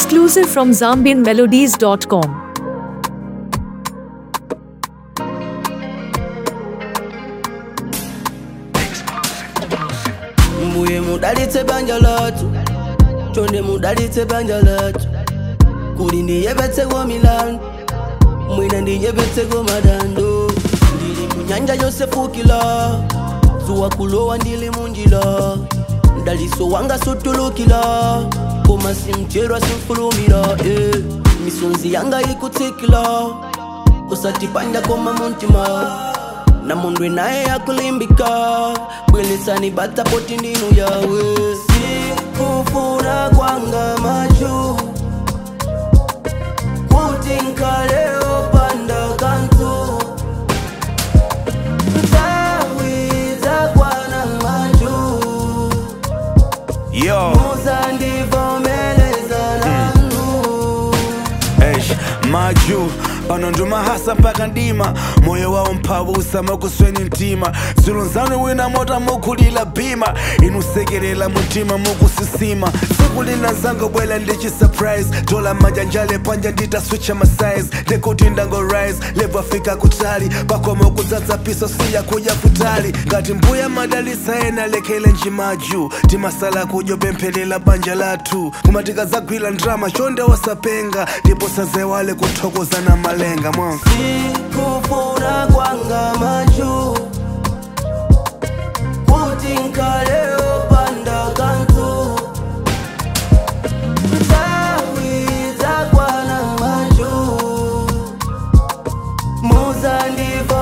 Exclusive from ZambianMelodies.com. mbuye mudalitse banja lathu chonde mudalitse banja lathu kuli ndiyepetseko milandu mwina ndiyepetseko madando ndili munyanja yosefukila zuwa kulowa ndili munjila mdaliso wanga sutulukila koma simcherwa simfulumira eh. misonzi yanga ikutsikila usatipanja koma muntima na mundu naye yakulimbika bwelesani bata poti ndinu yawe sikufuna kwanga machu kuti nkaleo panda kantu ntawiza kwana machu Yo, muzandivomeleza nanu eish, maju pano ndumahasa mpaka ndima moyo wawo mphabusa makusweni mtima zulunzanu wina mota mukulila bima inusekelela mutima mukusisima siku lina zango bwela ndichi surprise dola majanjale panja nditaswicha masize ndekuti ndango rise lebwafika kutali pakoma kudzadza piso siya kuja kutali ngati mbuya madalisa ena lekele njimaju timasala kudyo pemphelela banja lathu kumatika zagwira ndrama chonde wasapenga ndipo sazewale kuthokozana malenga mwa sikufuna kwanga machu kuti nkaleo panda kantu ntawiza kwana machu muzandiva